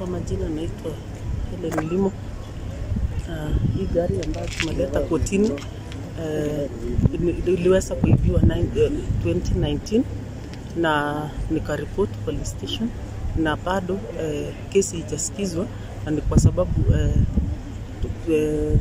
Kwa majina naitwa Helen Limo. Uh, hii gari ambayo tumeleta kotini uh, iliweza kuibiwa 2019 na nikaripoti police station na bado uh, kesi ijasikizwa na ni kwa sababu uh, uh,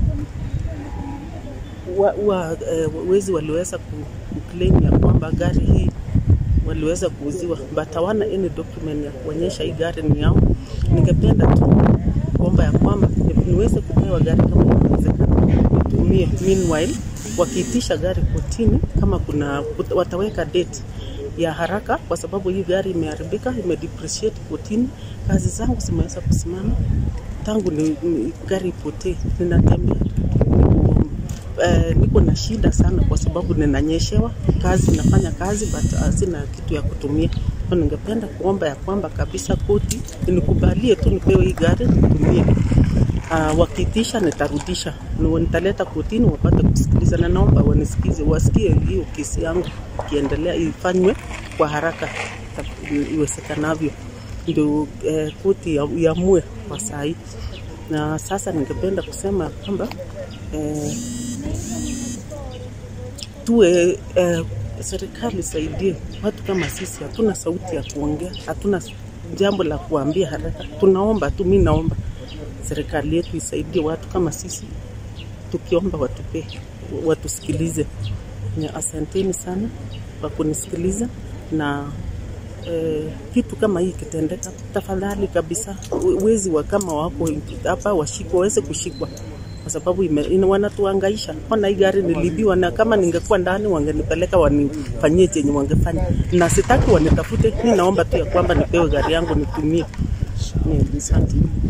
wa, wa, uh, wezi waliweza kuclaim ya kwamba gari hii waliweza kuuziwa but hawana any document ya kuonyesha hii gari ni yao. Ningependa tu kuomba ya kwamba niweze kupewa gari kama inawezekana, nitumie. Meanwhile wakiitisha gari kotini, kama kuna wataweka date ya haraka, kwa sababu hii gari imeharibika, imedepreciate kotini. Kazi zangu zimeweza kusimama tangu ni, ni, gari ipotee, ninatembea Uh, niko na shida sana kwa sababu ninanyeshewa kazi, nafanya kazi but uh, sina kitu ya kutumia. Kwa ningependa kuomba ya kwamba kabisa koti nikubalie tu nipewe hii gari nitumie. Uh, wakiitisha nitarudisha, nitaleta kotini wapate kusikiliza, na naomba wanisikize, wasikie hiyo kesi yangu ikiendelea, ifanywe kwa haraka iwezekanavyo, ndio uh, koti iamue kwa saa hii. Na sasa ningependa kusema kwamba uh, tuwe eh, serikali saidie watu kama sisi, hatuna sauti ya kuongea, hatuna jambo la kuambia haraka. Tunaomba tu, mi naomba serikali yetu isaidie watu kama sisi, tukiomba watupee, watusikilize. Asanteni sana kwa kunisikiliza na eh, kitu kama hii kitendeka, tafadhali kabisa, wezi wa kama wako hapa washikwa, waweze kushikwa kwa sababu ime, wanatuangaisha. Ona hii gari nilibiwa, na kama ningekuwa ndani wangenipeleka wanifanyie chenye wangefanya, na sitaki wanitafute. Mi naomba tu ya kwamba nipewe gari yangu nitumie. Asante.